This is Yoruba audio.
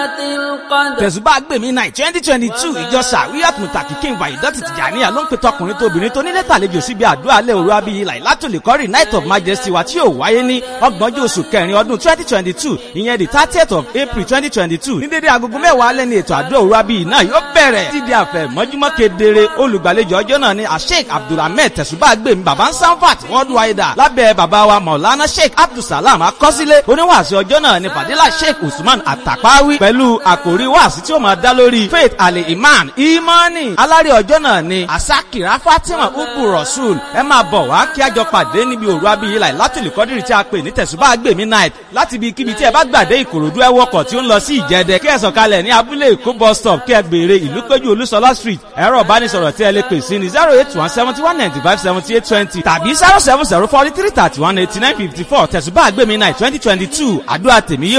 tẹ̀sùbá gbèmí náà twenty twenty two ìjọ sàríyàt mùtàkì kí n wà ìdọ́tì tìjànìyà ló ń pe tọkùnrin tóbìnrin tó nílé tàlejò síbi àdúrà alẹ́ òru abiyì láìlátòlè kọ́rì night of majesty wa tí yóò wáyé ní ọgbọ̀njọ́ oṣù kẹrin ọdún twenty twenty two ìyẹn the thirtieth of april twenty twenty two ní dédé agogo mẹ́wàá alẹ́ ní ètò àdúrà òru abiyì náà yóò bẹ̀rẹ̀ dídí àfẹ́ mọ́júmọ́ kedere olùgbàlejò ọjọ́ náà ni asheik abdulhamid tẹ̀sùbá gbèmí baba ń sanfat worldwide lábẹ́ baba wa maulana sheik abdulsalam akọ́sílẹ̀ oníwàásù ọjọ́ náà ni fadila sheik usman atapawi pẹ̀lú àkòrí wàásù tí ó máa dá lórí faith ali iman imani alárè ọjọ́ náà ni asakira fatima ubu rasul ẹ máa bọ̀ wá kí a jọ pàdé níbi òru abiyì láì látìlú kọ́dírì tí a pè ní tẹ̀sùbá gbèmí night láti ibi kíbi tí ẹ bá gbàdé ìkòròdú ẹ wọkọ̀ tí ó ń lọ sí ìjẹdẹ kí ẹ sọ̀kalẹ̀ ní abúlé èkó bus stop kí ẹ béèrè ìlú péjú olúṣọlá street ẹ̀rọ ìbánisọ̀rọ̀ tí ẹ lè pè sí ní zero eight one seventy one ninety five seventy eight twenty tàbí zero seven zero forty three thirty one eighty nine fifty four tẹ̀sùbá gbèmí night twenty twenty two àdúrà tèmi yóò